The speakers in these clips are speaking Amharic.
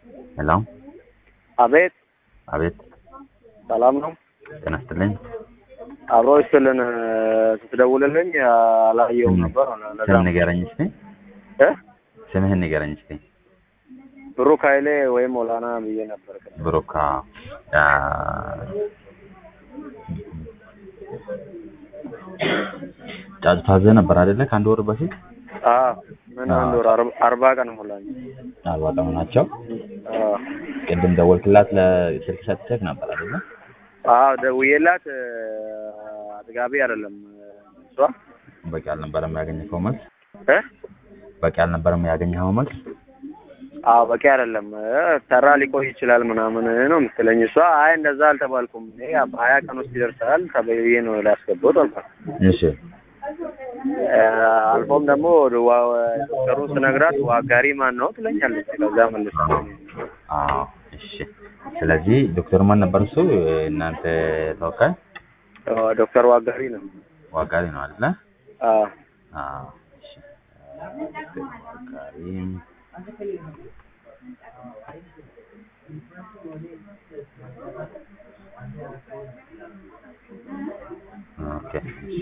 ሄሎ አቤት አቤት ሰላም ነው። ጤና ይስጥልኝ። አብሮ ይስጥልን። ስትደውልልኝ አላየውም ነበር። ለዛ ስም ንገረኝ እስቲ። እ ስምህን ንገረኝ እስቲ። ብሩክ ኃይሌ ወይም ሞላና ብዬ ነበር። ብሩክ አዎ። አ፣ ጫጩት ታዘህ ነበር አይደለ? ከአንድ ወር በፊት አዎ ምን አንድ ወር አርባ- አርባ ቀን ሞላኝ። አርባ ቀኑ ናቸው። አዎ ቅድም ደወልክላት ለስልክ ሰጥተህ ነበር አይደለ? አዎ ደውዬላት እ፣ አጥጋቢ አይደለም እሷ በቂ አልነበረም ያገኘኸው መልስ? እ በቂ አልነበረም ያገኘኸው መልስ? አዎ በቂ አይደለም እ፣ ሰራ ሊቆይ ይችላል ምናምን ነው የምትለኝ እሷ። አይ እንደዛ አልተባልኩም እኔ በሀያ ቀን ውስጥ ይደርሳል ተብዬ ነው ላስገባሁት አልኳት። እሺ እ፣ አልፎም ደግሞ ዋ- ዶክተሩን ስነግራት ዋጋሪ ማን ነው ትለኛለች። ከዛ መልሳ አዎ እሺ። ስለዚህ ዶክተር ማን ነበር እሱ? እናንተ ተወካይ እ፣ ዶክተር ዋጋሪ ነው። ዋጋሪ ነው አይደለ? አዎ አዎ እሺ። ዶክተር ዋጋሪ ኦኬ እሺ።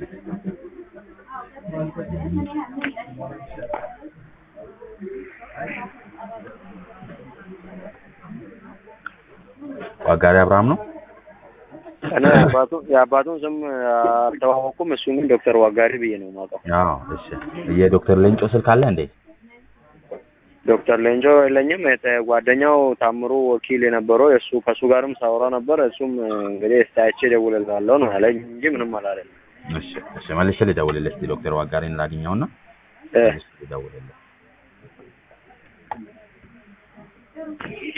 ዋጋሪ አብርሃም ነው። እኔ የአባቱ የአባቱን ስም አልተዋወቅኩም። እሱን ግን ዶክተር ዋጋሪ ብዬ ነው የማውቀው። አዎ እሺ። የዶክተር ሌንጮ ስልክ አለ እንዴ? ዶክተር ሌንጆ የለኝም። የተ- ጓደኛው ታምሩ ወኪል የነበረው የእሱ ከእሱ ጋርም ሳውራ ነበር። እሱም እንግዲህ እስታይቼ እደውልልሃለሁ ነው ያለኝ እንጂ ምንም አላለኝ። እሺ እሺ። መልሼ ልደውልልህ እስኪ ዶክተር ዋጋሪን ላግኘውና እ መልሼ ልደውልልህ